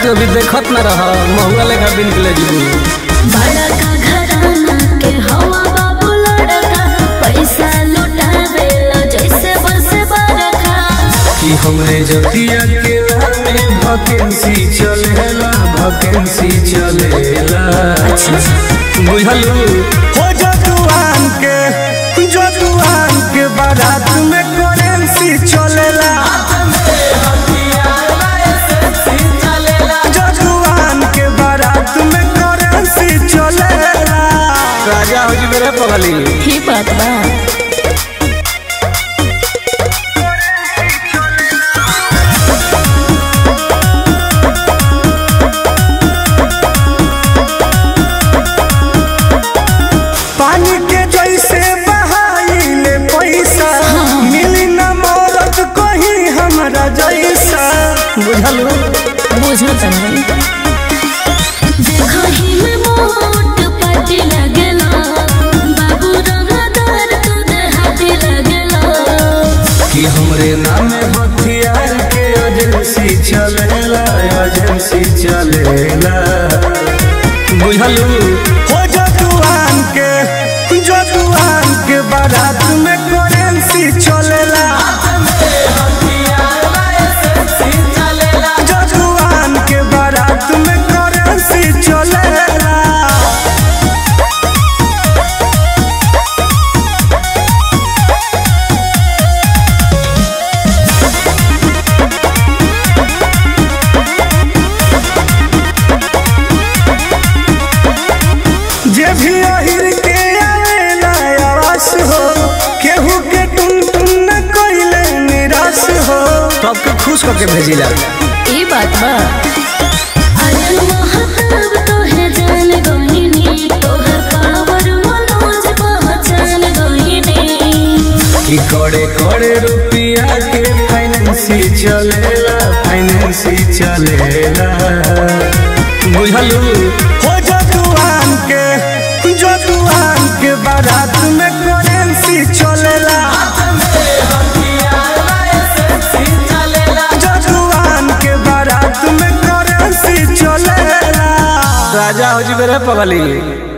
तो अभी देखत न रह महुआ लेखा बिन के ले जीबू बड़ा का घराना के हवा बाबू लड़का पैसा लुटावेला जैसे बस बरखा कि हमरे जतिया के में वैकेंसी चलेला वैकेंसी चलेला बुझलू हो जजुआन के जजुआन के बारात में करेंसी चलेला जजुआन के बारात में करेंसी चलेला राजा हो जी मेरे पगली ही बात बा पानी के जैसे बहाइले पैसा मिली न मौरत कहीं हमरा जैसा बुझलू बुझत नहीं देखो ही में मोट पाटी लगेला बाबू रंगदार तू देहाती लगेला कि हमरे नामे हथियार के एजेंसी चलेला एजेंसी चलेला बुझलू हो जजुआन के जजुआन के बारात में करेंसी चलेला जजुआन के बारात में करेंसी चलेला जे भी अहिर के आवेला आवास हो केहू के टुन टुन न कइले निराश हो सबके खुश करके भेजिला ई बात बा अरे महताब तो है जान गोहिनी तोहर पावर मनोज पहचान गोहिनी कि कड़े कड़े रुपया के फाइनेंसी चलेला फाइनेंसी चलेला बुझलू हो जजुआन के जजुआन के बारात में करेंसी चलेला जजुआन के बारात में करेंसी चलेला राजा हो जी मेरे पगली